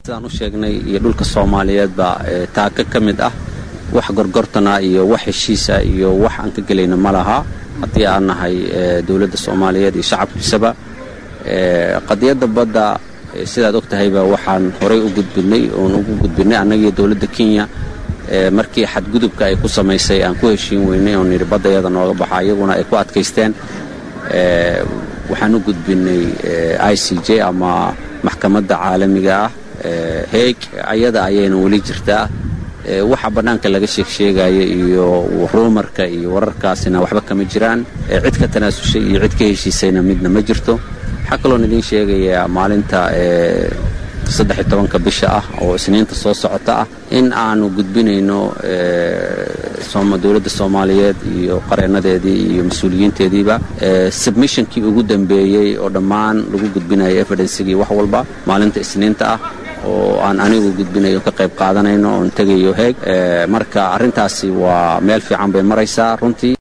sidaan u sheegnay iyo dhulka soomaaliyeedba taaka ka mid ah wax gorgortana iyo wax heshiisa iyo wax aan ka gelayna ma laha haddii aan nahay dowladda soomaaliyeed iyo shacabkiisaba qadiyadda badda sidaad og tahayba waxaan horay u gudbinay oon ugu gudbinay annagiiyo dowladda kenya markii xadgudubka ay ku samaysay aan ku heshiin weynay oon yidhi baddayada nooga baxa iyaguna ay ku adkaysteen waxaan u gudbinay i c j ama maxkamadda caalamiga ah heeg ayada ayayna weli jirtaa waxa bannaanka laga sheegsheegaya iyo ruumarka iyo wararkaasina waxba kama jiraan cid ka tanaasushay iyo cid ka heshiisayna midna ma jirto waxaa kaloon idiin sheegayaa maalinta saddex iyo tobanka bisha ah oo isniinta soo socota ah in aanu gudbinayno dowladda soomaaliyeed iyo qareenadeedii iyo mas-uuliyiinteediiba submissionkii ugu dambeeyey oo dhammaan lagu gudbinayo evidencegii wax walba maalinta isniinta ah oo aan anigu gudbinayo ka qayb qaadanayno oon tegayo heeg marka arrintaasi waa meel fiican bay maraysaa runtii